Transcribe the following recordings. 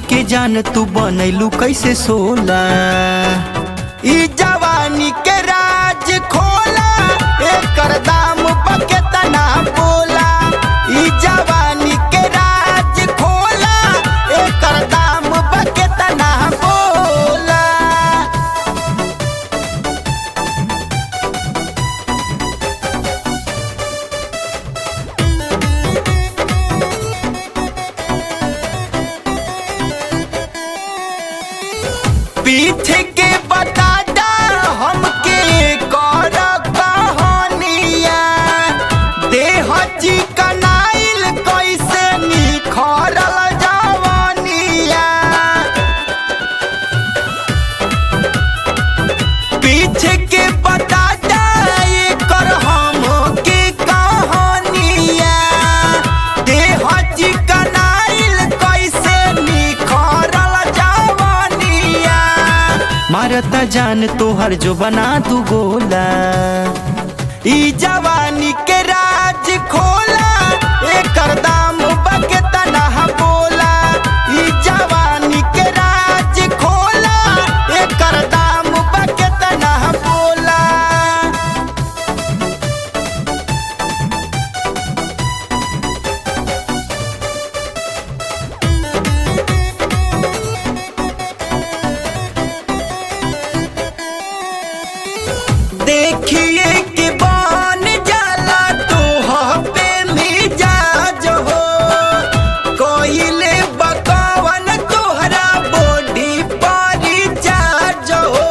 के जान तू बनैलू कैसे सोला ई जवानी के राज खोला एकर दाम बकेतना बोला ई जवानी के राज खोला एकर दाम बकेतना बोला पीठ के बतादा हमके कर कहानिया देह चिकनाइल कैसे निखरल जवानिया पीठ के बतादा एकर हमके कहानिया देह चिकनाइल कैसे निखरल जवानिया मारता जान तोहर जो बना दू गोला ई जवानी के राज खोला एकर दाम बकेतना बोला ई जवानी के राज खोला एकर दाम बकेतना बोला देखिए कि बन जाला तो पे मिजाज हो कोइले बकवन तोहरा बॉडी पर चार्ज हो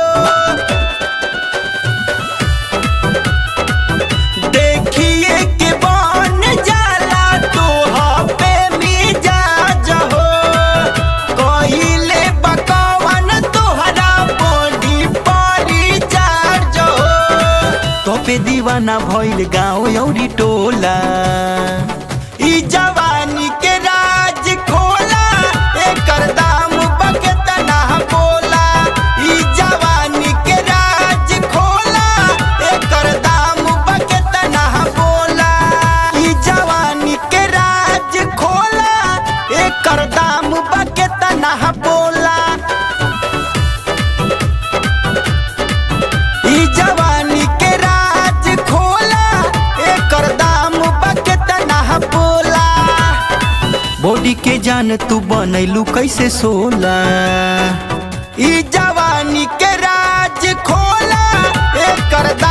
देखिए कि बन जाला तो पे मिजाज हो कोइले बकवन तोहरा बॉडी पर चार्ज हो तो पे दीवाना भइल गाँव औरी टोला ई जवानी के राज खोला एकर दाम बकेतना बोला ई जवानी के राज खोला एकर दाम बकेतना बोला ई जवानी के राज खोला एकर दाम बकेतना बोला ई जवानी के राज खोला एकर दाम बकेतना बोला बॉडी के जान तू बनैलू कैसे सोला ई जवानी के राज खोला एकर दाम